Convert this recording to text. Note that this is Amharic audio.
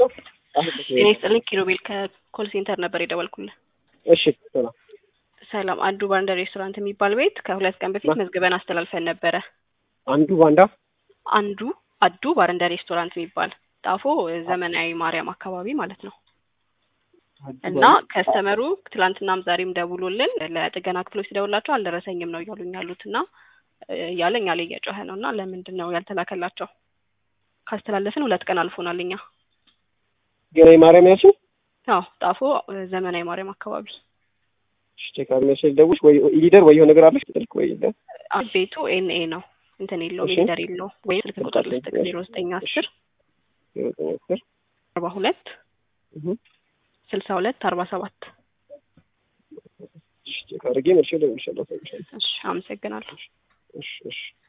ጤና ይስጥልኝ ኪሩቤል ከኮል ሴንተር ነበር የደወልኩልህ። እሺ ሰላም። ሰላም አንዱ ባንዳ ሬስቶራንት የሚባል ቤት ከሁለት ቀን በፊት መዝግበን አስተላልፈን ነበረ። አንዱ ባንዳ አንዱ አዱ ባረንዳ ሬስቶራንት የሚባል ጣፎ ዘመናዊ ማርያም አካባቢ ማለት ነው። እና ከስተመሩ ትላንትናም ዛሬም ደውሎልን ለጥገና ክፍሎች ሲደውላቸው አልደረሰኝም ነው እያሉኝ ያሉት እና እያለ እኛ ላይ እየጮኸ ነው እና ለምንድን ነው ያልተላከላቸው? ካስተላለፍን ሁለት ቀን አልፎናል እኛ። ገና ማርያም ያልሽኝ? አዎ ጣፎ ዘመናዊ ማርያም አካባቢ ቼክ አድርገሽ ደውሽ ወይ ሊደር ወይ የሆነ ነገር አለሽ ትልክ ወይ የለም። ቤቱ ኤንኤ ነው እንትን የለውም እሺ። ሊደር የለውም ወይም ስልክ ቁጥር ልስጥክ ዜሮ ዘጠኝ አስር አርባ ሁለት ስልሳ ሁለት አርባ ሰባት ቼክ አድርጌ መልሼ እደውልልሻለሁ። እሺ አመሰግናለሁ። እሺ እሺ